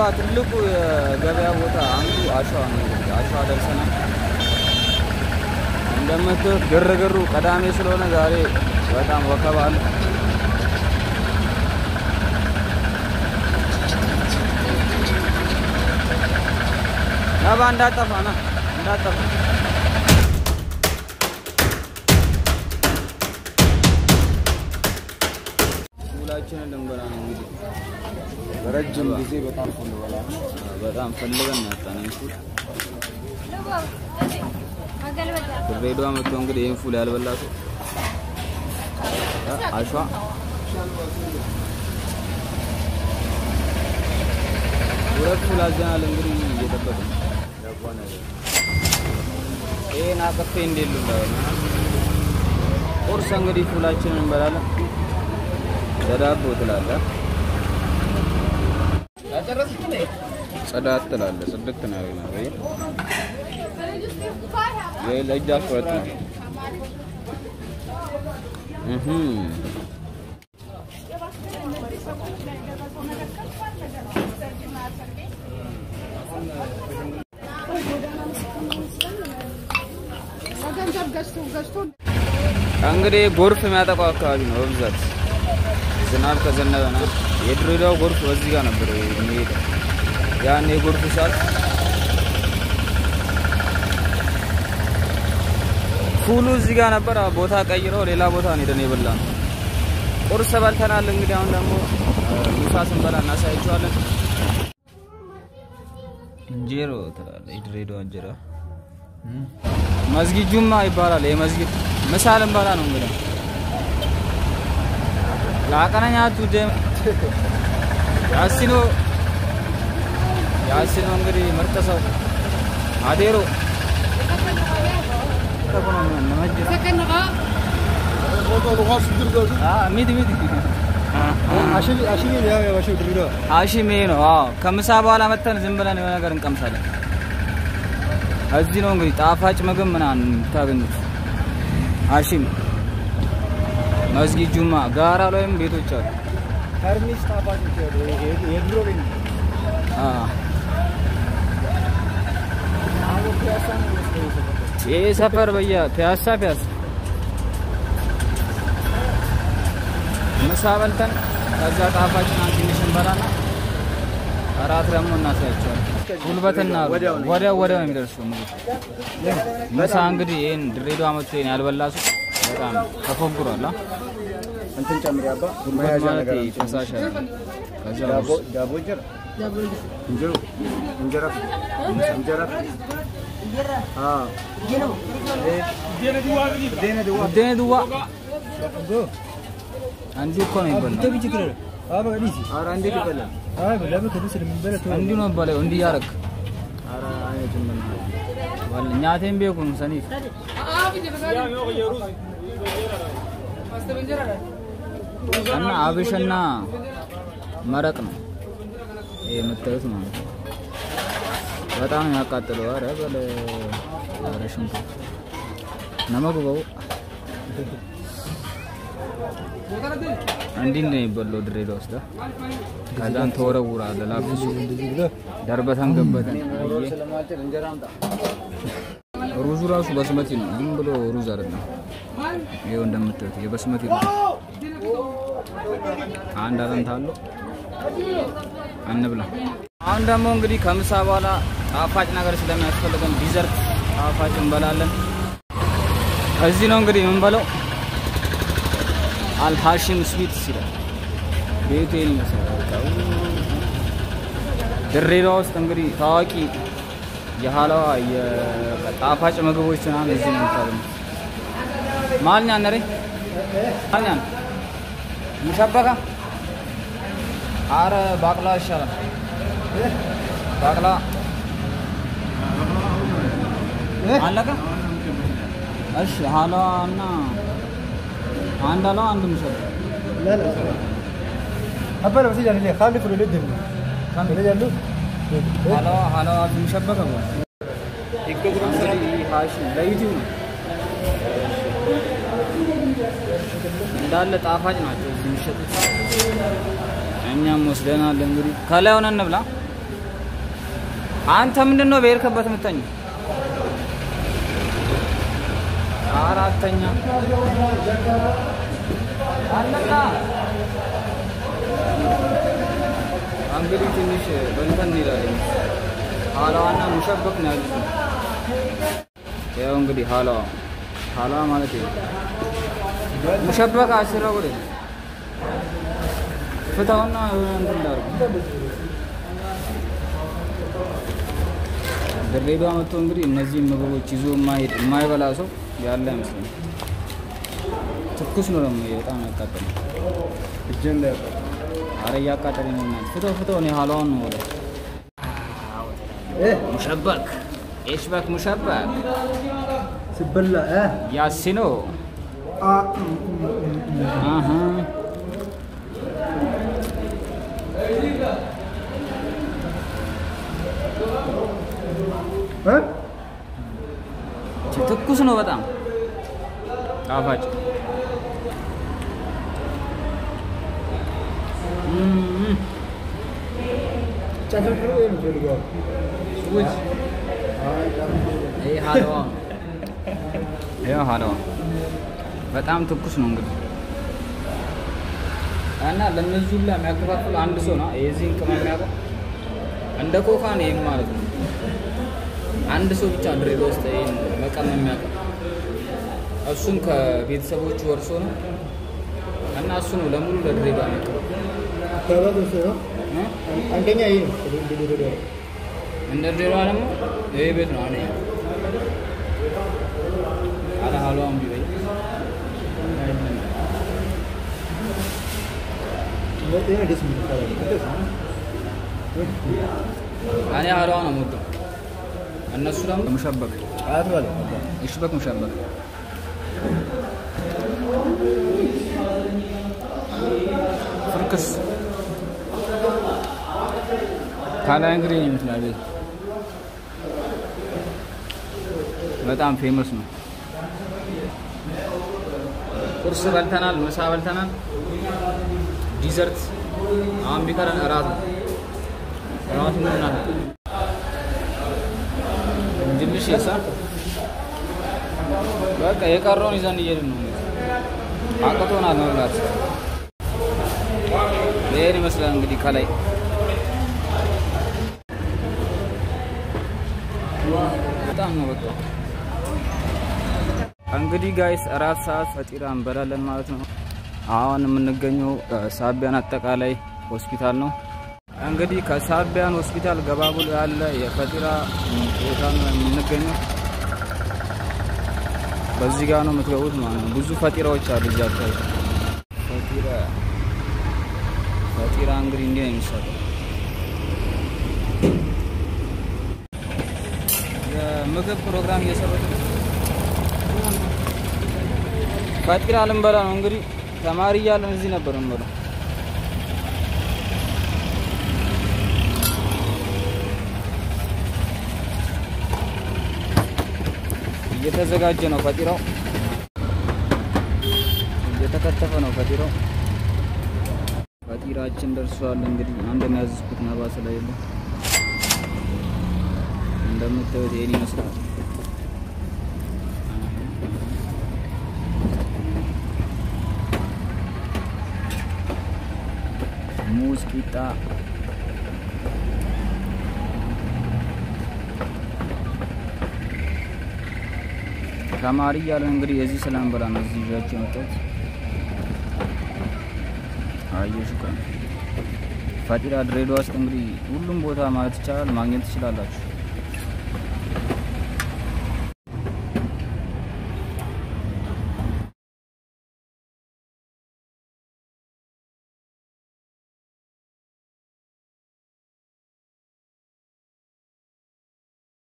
ድሬዳዋ ትልቁ የገበያ ቦታ አንዱ አሸዋ ነው። እንግዲህ አሸዋ ደርሰናል። እንደምታዩት ግርግሩ ቀዳሜ ስለሆነ ዛሬ በጣም ወከባ አለ። ነባ እንዳጠፋ ና እንዳጠፋ ሁላችንን ልንበላ ነው እንግዲህ በረጅም ጊዜ በጣም ፈልበላ በጣም ፈልገን ያጣነን ፉል ድሬዳዋ መጥቶ እንግዲህ ይህን ፉል ያልበላ ሰው አሸዋ ሁለት ፉል አዘናል። እንግዲህ እየጠበቅን ይህን አቅፌ እንዴሉ ቁርስ እንግዲህ ፉላችንን እንበላለን። በዳቦ ትላለህ፣ ጽዳት ትላለህ። ጽድት ነው ያገኘው ወይ ይሄ ለእጅ አስቆረጥ ነው። እህ እንግዲህ ጎርፍ የሚያጠቃው አካባቢ ነው በብዛት ዝናብ ከዘነበ ነው። የድሬዳዋ ጎርፍ በዚህ ጋር ነበር የሚሄደው። ያን የጎርፍ ሰዓት ፉሉ እዚህ ጋር ነበር። ቦታ ቀይረው ሌላ ቦታ ነው ሄደን የበላ ነው። ቁርስ በልተናል። እንግዲህ አሁን ደግሞ ምሳ ስንበላ እናሳያቸዋለን። እንጀሮ ትላለህ፣ የድሬዳዋ እንጀራ መስጊድ ጁማ ይባላል። የመስጊድ ምሳ ልንበላ ነው እንግዲህ ላቀነኛቱ ደም ያሲኖ ያሲኖ እንግዲህ ምርጥ ሰው አዴሮ ሚት ሚት አሺሜ ነው። አዎ ከምሳ በኋላ መተን ዝም ብለን የሆነ ነገር እንቀምሳለን። እዚህ ነው እንግዲህ ጣፋጭ ምግብ ምናምን የምታገኙት። አሺም መስጊድ ጁማ ጋራ ላይም ቤቶች አሉ። ሀርሚስ ጣፋጮች አሉ። የድሮ ቤት ነው። ይህ ሰፈር በየ ፒያሳ ፒያሳ ምሳ በልተን ከዛ ጣፋጭ ምናምን ትንሽ እንበላና እራት ደግሞ እናሳያቸዋለን። ጉልበትና ወዲያው ነው። ወዲያው ወዲያው ነው የሚደርሰው ምግብ። ምሳ እንግዲህ ይህን ድሬዳዋ መጥቶ ይህን ያልበላ ሰው በጣም ተፎግሯል። አ? እንትን ጨምሪ አባ ጉልበት መያዣ ማለት ነገር ይሄ አምጪ። ፈሳሽ አይደለም። ከዛ ዳቦ ውስጥ ዳቦ እንጀራ እንጀሮ እንጀራ እንጀራ አ ዴነ ድዋ ውዴኔ ድዋ አንዴ እኮ ነው የሚበላው። ኧረ እንዴት ይበላል? እንዲሁ ነው የሚበላው። እንዲህ እያደረግ ኧረ አይነቱን በእናትህ ኛቴን ቤኩን ሰኒፍ እና አብሽና መረቅ ነው ይሄ የምታዩት ማለት ነው። በጣም ነው ያቃጥለው። ኧረ በለ ኧረ ሽንኩርት ነመግበው እንዲህ ነው የሚበላው ድሬዳዋ ውስጥ። ከዛን ተወረውራለህ ላፍሱ ደርበተን ገበተን አየህ። ስለማልችል እንጀራ አምጣ። ሩዙ ራሱ በስመቲ ነው፣ ዝም ብሎ ሩዝ አይደለም። ይኸው እንደምታዩት የበስመቲ ነው። አንድ አጥንት አለው። እንብላ። አሁን ደግሞ እንግዲህ ከምሳ በኋላ ጣፋጭ ነገር ስለሚያስፈልገን ዲዘርት ጣፋጭ እንበላለን። እዚህ ነው እንግዲህ የምንበለው። አልሃሽም ስዊት ይላል ቤቱ ይሄን ይመስላል። በቃ ድሬዳዋ ውስጥ እንግዲህ ታዋቂ የሀላዋ የጣፋጭ ምግቦች ምናምን እዚህ ነው የምታገኙት። ማልኛ ነሬ ማልኛ ነው ሙሸበካ አረ ባቅላ ይሻላል። ባቅላ አለቀ። እሺ ሀላዋ እና አንድ ሀላዋ አንድ ሙሸበካ لا لا أبا بس يعني خالف ولا ندم ولا جالو ሀላዋ ሀላዋ ሙሸበካ ነው እንግዲህ ሀሺ ለዩቲዩብ ነው እንዳለ ጣፋጭ ናቸው እዚህ የሚሸጡት። እኛም ወስደናል። እንግዲህ ከላይ ሆነን እንብላ። አንተ ምንድን ነው በሄድክበት የምተኛው? አራተኛ አለቃ እንግዲህ ትንሽ በእንትን እንሄዳለን። ሀላዋና ሙሸበክ ነው ያሉት። ያው እንግዲህ ሀላዋ ሀላዋ ማለት ነው። ሙሸበክ አስራ ወደ ፍታውና የሆነ እንትን ላድርግ። ድሬዳዋ መጥቶ እንግዲህ እነዚህን ምግቦች ይዞ የማይሄድ የማይበላ ሰው ያለ አይመስለኝም። ትኩስ ነው ደግሞ ይሄ በጣም ያቃጠለ። እጄን ላይ ያውቃል። አረ እያቃጠለኝ ነው። እናት ፍተው ፍተው ነው ሀላዋን ነው ወደ እ ሙሸበክ ኤሽበክ ሙሸበክ ሲበላ እ ያሲኖ አ አሀ እ ትኩስ ነው በጣም ጣፋጭ። እም፣ ጨፍር ነው የሚፈልገው። ውይ ይሄ ሀላዋ ነው። ይሄው ሀላዋ በጣም ትኩስ ነው እንግዲህ እና ለእነዚህ ሁላ የሚያከፋፍል አንድ ሰው ነው የዚህን ቅመም የሚያውቀው እንደ ኮካ ነው ይህም ማለት ነው። አንድ ሰው ብቻ ድሬዳዋ ውስጥ ይህን መቀመም የሚያውቀው እሱም ከቤተሰቦቹ ወርሶ ነው እና እሱ ነው ለሙሉ ለድሬዳዋ የሚያቀርበው ከባት ውስጥ ነው። እ? አንደኛ ይሄ ነው። እንደ ድሬዳዋ እንደ ድሬዳዋ ደግሞ ይሄ ቤት ነው አነ አለ ሀሏን ቢበይ ይሄ ደስ የሚል ካላ እኔ ሀሏ ነው የምወደው። እነሱ ደግሞ ሙሸበክ አያት ባለ ይሽበክ ሙሸበክ ፍርክስ ካላይ እንግዲህ ነው ይመስላል ቤት በጣም ፌመስ ነው። ቁርስ በልተናል፣ ምሳ በልተናል፣ ዲዘርት አሁን ቢቀረን እራት ነው። እራት ምን እናት እንድልሽ የሳ በቃ የቀረውን ይዘን እየሄድን ነው። አቅቶናል መብላት። ይሄን ይመስላል እንግዲህ ከላይ በጣም ነው በቃ እንግዲህ ጋይስ አራት ሰዓት ፈጢራ እንበላለን ማለት ነው። አሁን የምንገኘው ሳቢያን አጠቃላይ ሆስፒታል ነው። እንግዲህ ከሳቢያን ሆስፒታል ገባ ብሎ ያለ የፈጢራ ቦታ ነው የምንገኘው። በዚህ ጋር ነው የምትገቡት ማለት ነው። ብዙ ፈጢራዎች አሉ እዚህ አካባቢ። ፈጢራ ፈጢራ እንግዲህ እንዲህ ነው የሚሰራው። የምግብ ፕሮግራም እየሰሩት ነው። ፈጢራ ልንበላ ነው እንግዲህ ተማሪ እያለን እዚህ ነበር እንበላው። እየተዘጋጀ ነው ፈጢራው፣ እየተከተፈ ነው ፈጢራው። ፈጢራችን ደርሷል። እንግዲህ አንድ የሚያዝዝኩት ነባ ስለሌለ እንደምታዩት ይሄን ይመስላል። ሙዝ ቂጣ ተማሪ እያለን እንግዲህ የዚህ ስለንበላ ነው እዚህ ይዣቸው የመጣሁት። አየሽ እኮ ፈጢራ ድሬዳዋ ውስጥ እንግዲህ ሁሉም ቦታ ማለት ይቻላል ማግኘት ትችላላችሁ።